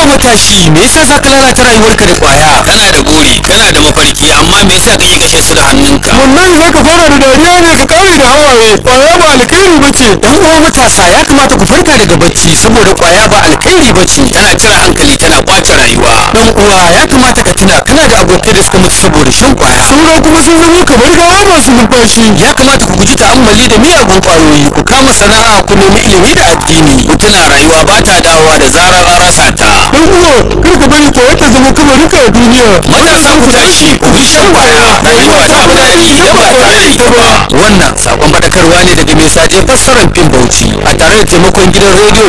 matashi me yasa za ka lalata rayuwarka da kwaya kana da buri kana da mafarki amma me yasa kake kashe su da hannunka wallahi za ka fara da dariya ne ka kare da hawaye kwaya ba alkhairi ba ce yan uwa matasa ya kamata ku farka daga bacci saboda kwaya ba alkhairi ba ce tana cire hankali tana kwace rayuwa dan uwa ya kamata ka tuna kana da abokai da suka mutu saboda shan kwaya sauran kuma sun zama kamar gawa masu numfashi ya kamata ku guji ta'ammali da miyagun kwayoyi ku kama sana'a ku nemi ilimi da addini ku tuna rayuwa ba ta dawowa da zarar an rasa ta dan uwa kar ka bari kwaya ta zama kamarinka a duniya matasa ku tashi ku bi shan kwaya rayuwa ta fi daɗi idan ba tare da ita ba wannan sakon faɗakarwa ne daga mai saje fassarar fim bauchi a tare da taimakon gidan rediyo